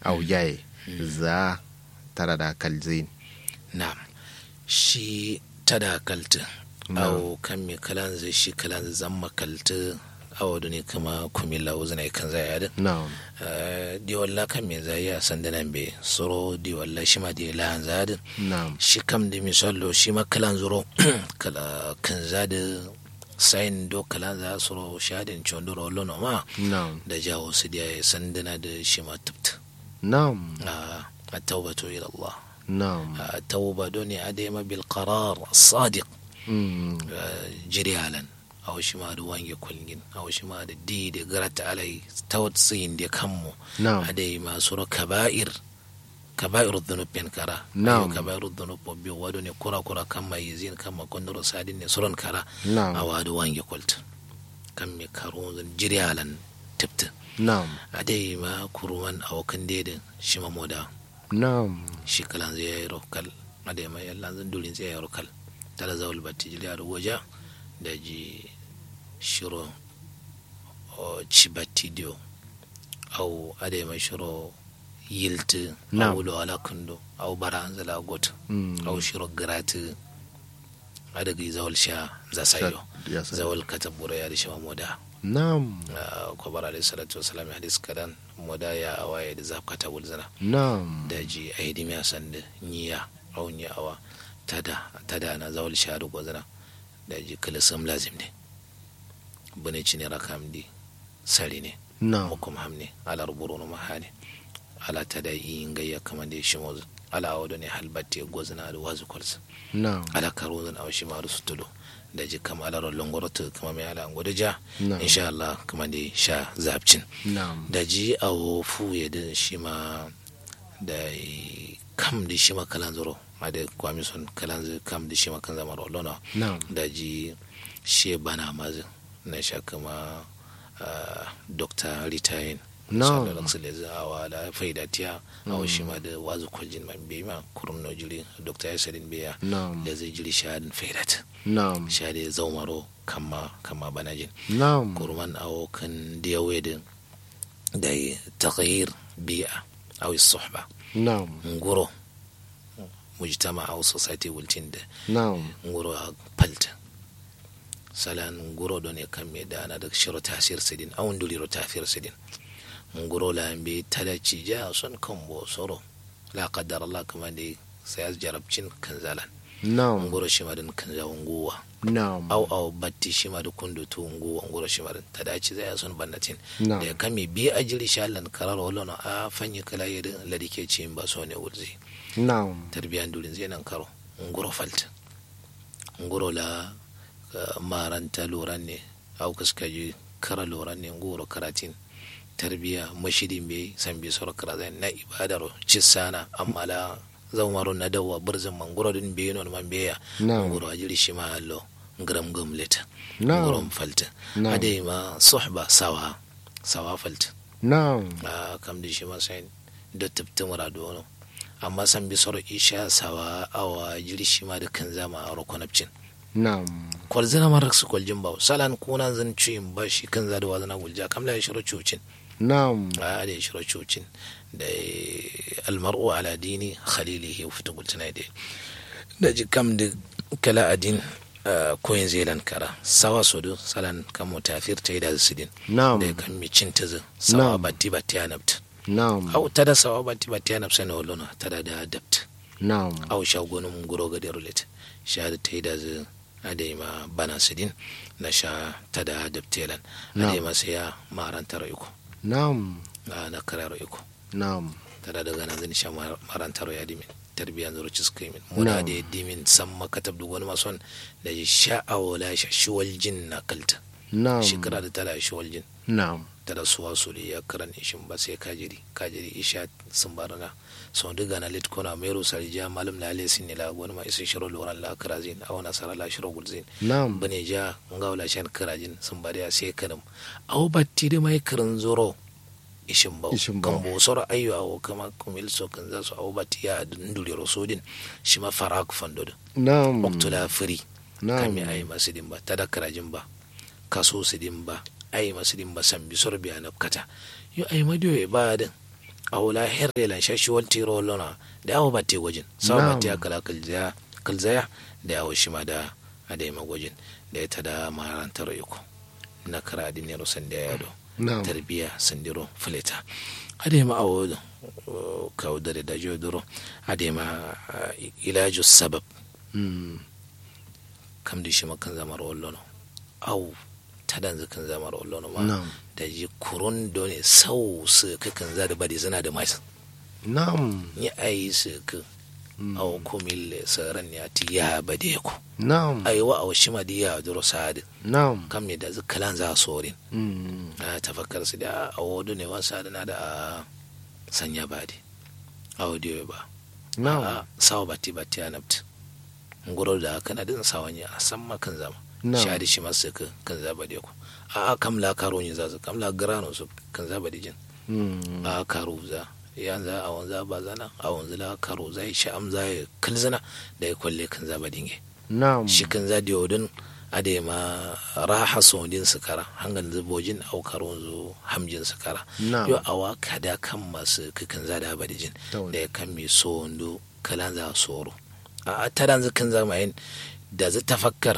au yaye za tara da kalzin na'am shi tada kalta au kan mi kalan zai shi kalan zamma kalta awa ne kama kumila uzina kan zai yadin na'am di walla kan me zai ya san danan be soro di walla shi ma di lan zadin na'am shi kam da misallo shi ma kalan zuro kala kan zada sain do kalan za soro shadin chondoro lono ma na'am da jawo su da san dana da shi ma tubta na'am a tawbatu ila Allah na'am a tawba doni adema bil qarar sadiq Mm. jiri halan aw shi ma da wange kulgin aw shi ma da di da garata alai tawtsin da kanmu na'am adai ma sura kaba'ir kaba'ir dhunub pen kara Na'am. Ayo kaba'ir dhunub bo bi wado ne kura kura kan mai zin kan ma kondoro sadin ne suron kara na'am awadu wange kulta kan me karo zan jiri halan tipta na'am adai ma kuruman awakan dedin shi ma moda na'am shi kalan zai yayi rokal adai ma yallan zan dulin zai yayi rokal tala zawul batti jili aɗo woja daji shiro o cibattidio aw ade ma shiro yilti Na'am. awulo ala kundo aw baranzala goto Mm. aw shiro grati adagi zawal sha zasayo ya sa- zawal katabura ya shima moda na'am Ah, ko bara alayhi salatu wasalam ya hadis kadan moda ya awaye da zaf kata wulzana na'am daji a hidimi a sanda niya au ni awa tada tada na zawal sharu gozana daji kala sam lazim ne bane cini rakam di sari ne na'am mukum hamne ala ruburu no mahane ala tada yi ngayya kama da shi mozu ala awado ne halbatti gozana da wazu kwalsa na'am ala karozan aw shi maru sutulo daji kama ala rollon goroto kama mai ala ngodo ja na'am insha Allah kama da sha zabcin na'am da ji a wofu ya da shi ma da kam da shi ma kalan zuro ma da kwami son kalan zai kam da shi ma kan zama rolona na'am da ji shi bana mazin na sha kama ah, dr ritayin Na'am. sallallahu alaihi wasallam awa da faida tiya awa shi ma da wazu kwaljin man bai ma kurum no jiri dr yasadin biya na'am da zai jiri shahadin faidat na'am shahadin zaumaro kama kama banajin na'am kurman awo kan diyawedin da taghyir bi'a aw suhba na'am nguro mujtama aw society wultin da na'am nguro a palta salan nguro don e kamme da ana da shiro tasir sidin aw nduliro tafir sidin nguro la mbi talaci ja son kambo soro la qaddar Allah kama dai sai az jarabcin kanzalan na'am nguro shi madin kanzawan nguwa na'am au au batti shi ma da kundu tu ngu nguro shi ma da ta dace zai son bannatin na'am da ya kame bi a jiri shallan karar wala na a fanyi kala yadda ladike ce ba so ne wurzi na'am tarbiyan dulin zai nan karo nguro falta nguro la uh, maranta loran ne au kaska ji kara loran ne nguro karatin tarbiya mashidin bai san bai soro kara zai na ibadaro cisana amma la zaumaro na dawa birzin man nguro din bai non man bai ya na'am nguro a jiri shi ma allo ngram gumleta na'am ngurom falta na'am ade ma suhba sawa sawa falta na'am a kam da shi masayin da tabta muradu wani amma san bi soro isha sawa awa jiri shi ma da kan zama a rokonapcin na'am kwal zina ma raksu kwal jimba salan kuna zan cuyin ba shi kan zada wa zana gulja kam la ya shiro cucin na'am a da ya shiro cucin da almar'u ala dini khalilihi fita gultuna da da ji kam da kala adin koyin zelan kara sawa sodo salan kan mutafir ta yi da sidin na'am da kan mi cin ta zin sawa Na'am. batti batti ya nabta na'am au tada sawa batti batti ya nabsa na wallona tada da adapt na'am au sha gonu mun guro ga derulet sha da ta yi da zin ade ma bana sidin na sha tada adaptelan Na'am. ade ma sai ya marantar iko na'am na na karar iko na'am tada daga nan zan sha mar- marantar ya dimin tarbiyan zuru ci suka yi min muna Na'am. da dimin san makatab da wani mason da ya sha'awa la sha shiwal jin na kalta na'am shekara da tala shiwal jin na'am tada suwa su ya karan ishin ba sai kajiri kajiri isha sun barana so diga na lit kona mero sarija malam la ale sin la wani ma isin shiro loran la karazin awana sara la shiro gulzin na'am bane ja ngawla shan karajin sun bari ya sai kanam au batti da mai karan zoro ishin bau Ishin bau. kan bo soro ayyo awo kama kumil so kan za su au batti ya nduri rosodin shi ma farak fando na'am waktula firi na'am kami ayi masu din ba tada karajin ba kaso su din ba ayi masu din ba san bi sor biya na kata yo ayi madiyo e ba din awla herre lan shashi wal tiro lona da awo batte gwajin sawa Na'am. batte kala kalzaya kalzaya da awo shima da ade ma gwajin da ya tada marantar iko na kara ne rusan da yado na'am tarbiya sandiro fileta ade ma awo uh, kawo dare da jodoro ade ma uh, ilaju sabab Mm. kam da shi makan zamar wallono au tadan zakan zamar wallono ma na'am da ji kurun dole sau su kakan za da bade zana da mai na'am ni ayi su ka Mm. au kumil saran ya ti ya bade ku na'am ai wa au shima di ya duro sa'ad na'am kam ne da zakalan za sorin Mm. a tafakkar su da awodu ne wasa da na da a sanya bade audio ba na'am a sawa bati bati a nabta ngoro da kana din sawanya a san ma kan zama Na'am. shadi shi masu ka kan zaba da ku a a kam la karo ni za su kam la grano su kan zaba da jin Mm. a karo za yan za a wanza ba zana a wanzu la karo za shi am za ya kalzana da ya kwalle kan zaba dinge na'am shi kan za da yodin a da ya ma raha sondin su kara hangan zubojin au karo zu hamjin su kara na'am yo awa kada kan masu kakan za da abadijin Tawali. da ya kan mi so wando kalan za soro a tadan zikin zamayin da zai tafakkar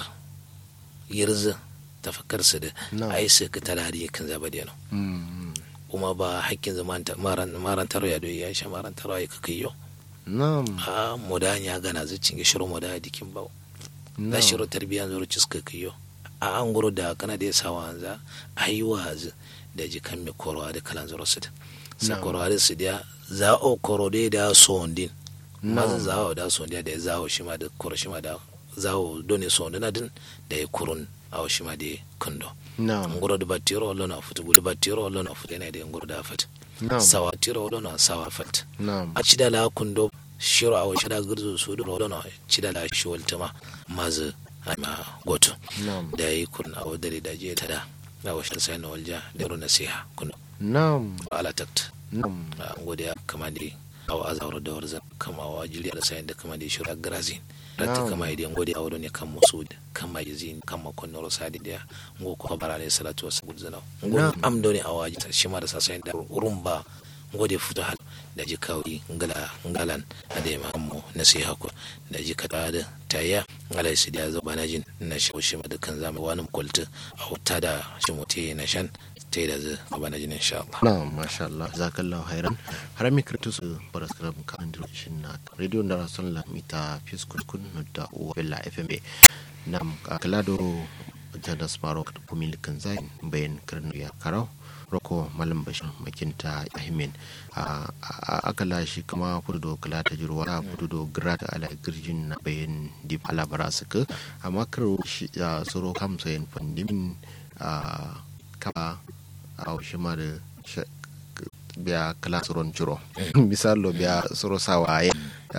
yirzi tafakkar su da Na'am. ai su ka talari kan zaba da Mm. kuma ba hakkin zaman maran taro ya doyi ya sha maran taro ya kaka yo na'am a modan ya gana zai cinge shirin moda dikin bawo za na'am shiro tarbiyan zuru ciska kiyo a an guro da kana da yasa wanza a yi wazi da jikan mai korowa da kalan zuru su da sa Na'am. korowa da su da za o koro da da sondin mazan Na'am. za o da sondin da ya zawo shi ma da koro shi ma da zawo dole sondin na din da ya kurun a shi ma da ya kundo na'am ngoro da batiro wallo na futu da batiro wallo na futu ne da ngoro da fat na'am sawa tiro wallo na sawa fat na'am a ci da la kundo shiro a wace da gurzo su da wallo na ci da la shi waltama mazu a ma goto na'am da yi kun a wadare da je ta da na washin sai na walja da ru nasiha kun na'am ala takt na'am a godiya kama da awa azawar da warzan kama wa jili da sayan da kama da shura grazin rata Na'am. kama idan godiya awa ne kan musu kama yazin kama konnoro sadi da ngo ko bara ne salatu wasu gudzana ngo Na'am. amdo ne awaji ta shi ma da sasayan da rumba ngode futo hal da ji kawri ngala ngalan ade ma ammo nasiha ko da ji kada da tayya ngala su da zo banajin na shi shi ma dukkan zamu wani kulta a wuta da shi mutai na shan tai da zu banajin insha Allah na'am masha Allah jazakallahu khairan har mi kirtu su paraskram kan shin na radio da rasul la mita fiskun kun da uwa bella fm nam kalado jada smaro kumil kan zai bayan karnu ya karau roko malam bashir makinta ahimin a akala shi kama fudu kala ta jirwa a fudu gra da ala girjin na bayan di ala bara suka amma karo shi ya soro kam sayin fandimin a kaba a shi ma da sha- biya kala soron ciro misalo biya soro sawa ya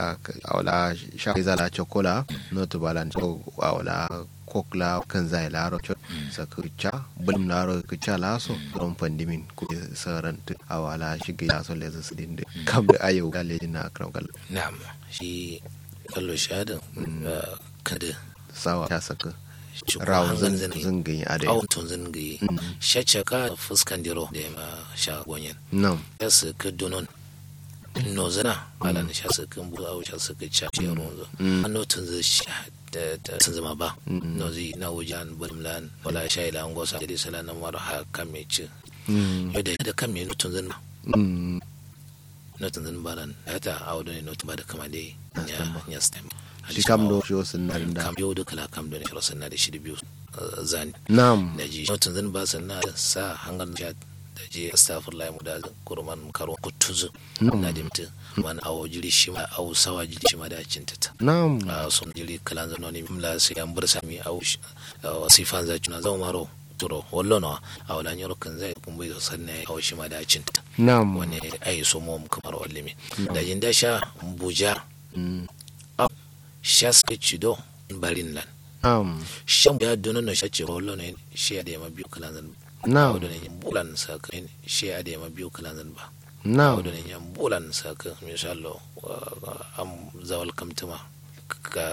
awla sha zala chokola no to balan so awla kokla kan zai laro chot sa kucha bulm laro kucha laso don pandimin ku saran tu awala shige ya so leza sidinde kam da ayo gale na kram gal na'am shi kallo shahadin kada sawa ya saka cuku rawo hangan zan zane zan gani ade awon tun zan gayi shacaka fuskan diro da ya ma sha gonyen nam ya su ka dunon no zana ala na sha su kan bu awu sha su ka cha ce ronzo Mm. an no tun zai sha da da sun zama ba Mm. no zai na wujan bulmlan wala sha ila an gosa da sala na mara ha kan me ci Mm. yau da da kan me no tun zan Mm. no tun zan balan ya ta awu ne no tun ba da kama dai ya ya stem shi kam do shi wasu nan da kam yau da kala kam da ne shi na da shi da biyu uh, zani nam da ji watan zan ba sannan da sa hangar da da je astaghfirullah mu da kurman karo kutuzu Na'am. na da mutum man awo jiri shi ma awo sawa jiri shi ma da cinta ta nam a sun jiri kalan zano ne mla sai an bar sami awo shi- awo sifan za na zama maro turo wallo na a wala nyoro kan zai kun bai sanne awo shi ma da cinta nam wani ai so mu kamar wallimi da jin da sha buja Mm. sha sai cido barin lan nam shan ya dono no shace wallo ne shi ya da ma biyu kalan zan nam awdo ne bulan saka en she ade ma biyu kalan zan ba nam awdo ne nyam bulan saka mishallo am zawal kamtuma ka